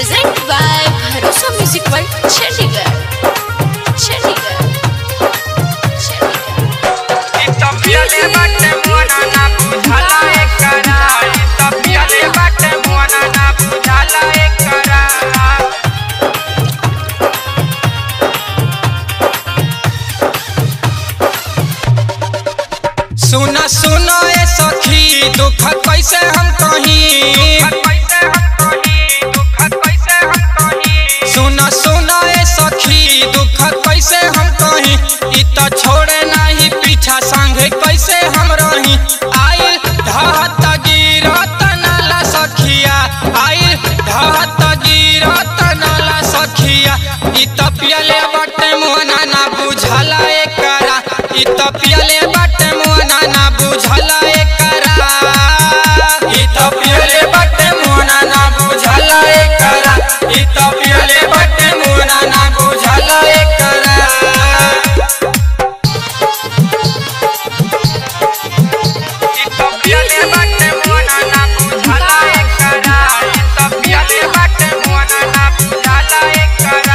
Present by Bharosa Music World, Chandigarh. Chandigarh. Chandigarh. तपियले बाटे मोना ना बुझाला एकरा तपियले बाटे मोना ना बुझाला एकरा सुना सुनो ए सखी दुख कैसे हम कहीं कैसे हम कही दुख कैसे हम कही सुना सुनो ए सखी दुख कैसे हम कहीं इ त छोड़े नाही पीछा संगे कैसे हम रही आइल ढहत गिरत नाला सखिया आइल ढहत गिरत नाला सखिया इ त पियले बाटे मोना ना बुझला एकरा इ त पियले बाटे मोना ना बुझला एकरा इ त पियले बाटे मोना ना बुझला एकरा इ त पियले बाटे मोना ना बुझला एकरा तपियले बाटे मोना ना बुझाला एकरा तपियले बाटे मोना ना बुझाला एकरा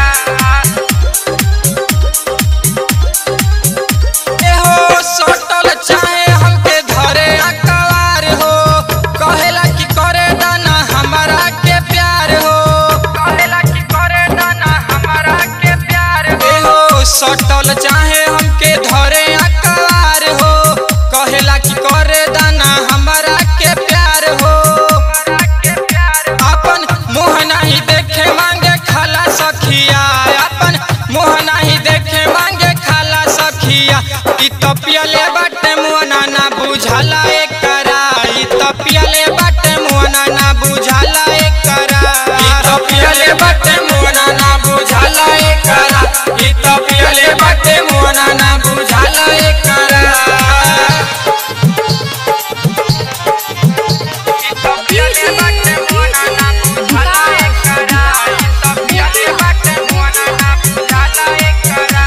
एहो सटल चाहे हमके धरे अकवार हो कहेला कि करे दाना हमारा के प्यार हो कहेला कि करे दाना हमारा के प्यार हो एहो सटल चाहे हमके धरे अकवार हो कहेला कि करे दाना हमारा के प्यार हो हमारा के प्यार अपन मुँह नहीं देखे मांगे खाला सखिया अपन मुँह नहीं देखे मांगे खाला सखिया इ तपियले बाटे मुआना ना बुझला एकरा इ तपियले बाटे मुआना ना बुझला एकरा इ तपियले बाटे मुआना ना बुझला एकरा इ तपियले बाटे मुआना ना बुझला एकरा तपियले बाटे मोना ना बुझाला एकरा तपियले बाटे मोना ना बुझाला एकरा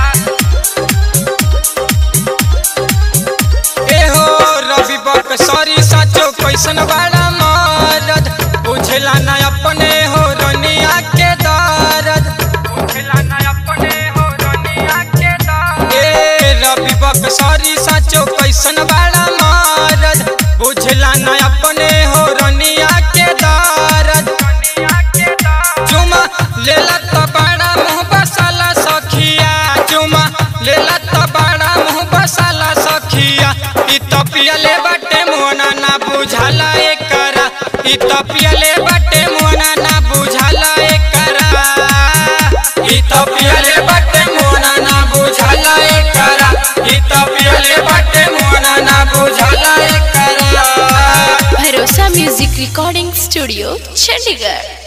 एहो रवि बक सरी साचो कैसन बड़ा मरद बुझला ना अपने हो रनिया के दर्द बुझला ना अपने हो दुनिया के दान ए रवि बक सरी साचो कैसन बड़ा मरद बुझला ना अपने हो रनिया के दर्द दुनिया के दान चुमा लेला त बड़ा मुँह बसाला सखिया चुमा लेला त बड़ा मुँह बसाला सखिया इ तपियले बाटे मोना ना बुझाला एकरा इ तपियले बाटे मोना ना बुझाला एकरा इ तपियले बाटे मोना ना बुझाला एकरा इ तपियले बाटे मोना ना बुझाला एकरा Bharosa Music Recording Studio, Chandigarh.